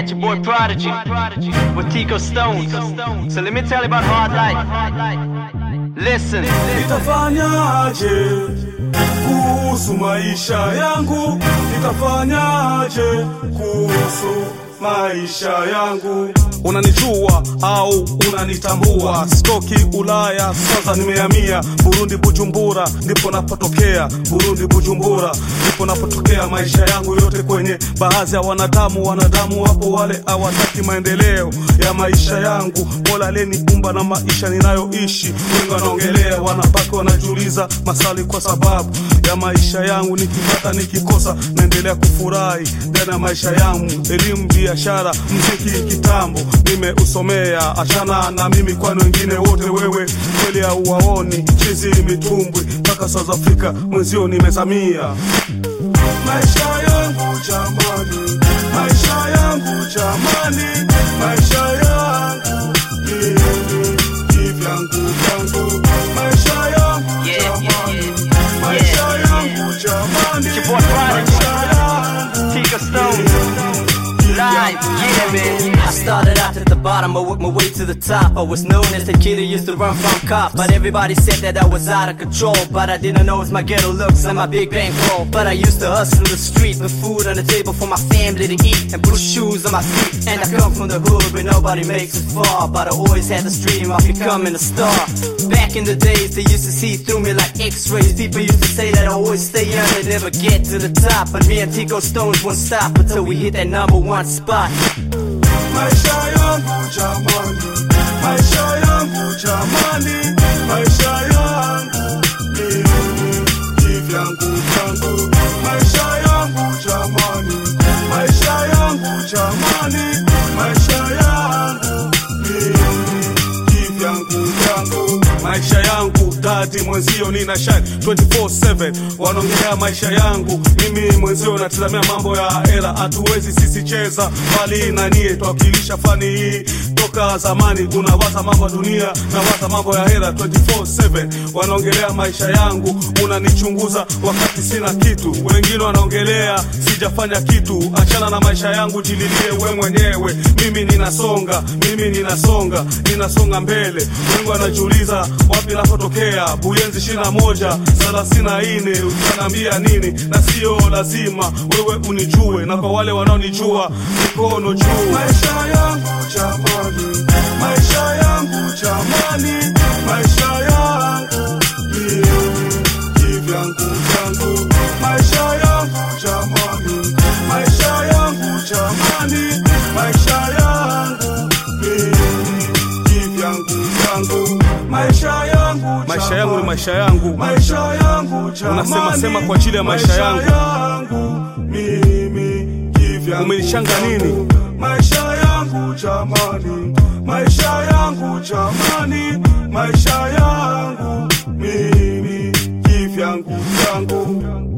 it's your boy Prodigy with Tico Stones. So let me tell you about hard life. Listen. Nitafanyaje kuhusu maisha yangu? Nitafanyaje kuhusu maisha yangu? Unanijua au unanitambua? Stoki Ulaya, sasa nimehamia Burundi, Bujumbura ndipo napotokea. Burundi, Bujumbura ndipo napotokea. Maisha yangu yote kwenye baadhi ya wanadamu, wanadamu wapo wale hawataki maendeleo ya maisha yangu. Mola aliyeniumba na maisha ninayoishi, wengi wanaongelea, wanabaki wanajiuliza maswali kwa sababu ya maisha yangu. Nikipata nikikosa, naendelea kufurahi ndani ya maisha yangu. Elimu, biashara, mziki, kitambo nimeusomea. Achana na mimi, kwani wengine wote wewe kweli hauwaoni. Chizi mitumbwi mpaka South Africa, mwenzio nimezamia. Maisha yangu jamani, maisha yangu jamani, maisha yangu mimi kivyangu vyangu, maisha yangu Yeah, yeah, jamani, yeah. maisha Yeah, yangu jamani, It's your boy Prodigy. maisha yangu Tico Stones. Live, yeah, man. I started out at the bottom, I worked my way to the top. I was known as the kid who used to run from cops. But everybody said that I was out of control. But I didn't know it was my ghetto looks and my big bankroll. But I used to hustle in the streets with food on the table for my family to eat and blue shoes on my feet. And I come from the hood where nobody makes it far. But I always had the dream of becoming a star. Back in the days, they used to see through me like x-rays. People used to say that I always stay young and never get to the top. But me and Tico Stones won't stop until we hit that number one spot. Maisha yangu jamani, maisha yangu jamani, maisha yangu mimi kivyangu vyangu, maisha yangu jamani, maisha yangu jamani, maisha yangu mimi kivyangu vyangu, maisha yangu dadi mwenzio nina shine 24/7 wanaongelea maisha yangu mimi mwenzio natizamia mambo ya hela hatuwezi sisi cheza bali nanie twakilisha fani hii toka zamani tunawaza mambo ya dunia nawaza mambo ya hela 24/7 wanaongelea maisha yangu unanichunguza wakati sina kitu wengine wanaongelea sijafanya kitu achana na maisha yangu jililie we mwenyewe mimi ninasonga mimi ninasonga ninasonga mbele wengi wanajiuliza wapi napotokea buyenzi ishirina moja thelathini na nne utaniambia nini na sio lazima wewe unijue na kwa wale wanaonijua mikono juu maisha yangu jamani maisha yangu jamani maisha yangu mimi kivyangu vyangu maisha yangu jamani maisha yangu jamani maisha yangu mimi kivyangu vyangu maisha yangu Maisha yangu ni maisha yangu. maisha yangu jamani Unasema sema kwa ajili ya maisha yangu. yangu mimi kivyangu Umenishanga nini? maisha yangu jamani maisha yangu jamani maisha yangu mimi kivyangu vyangu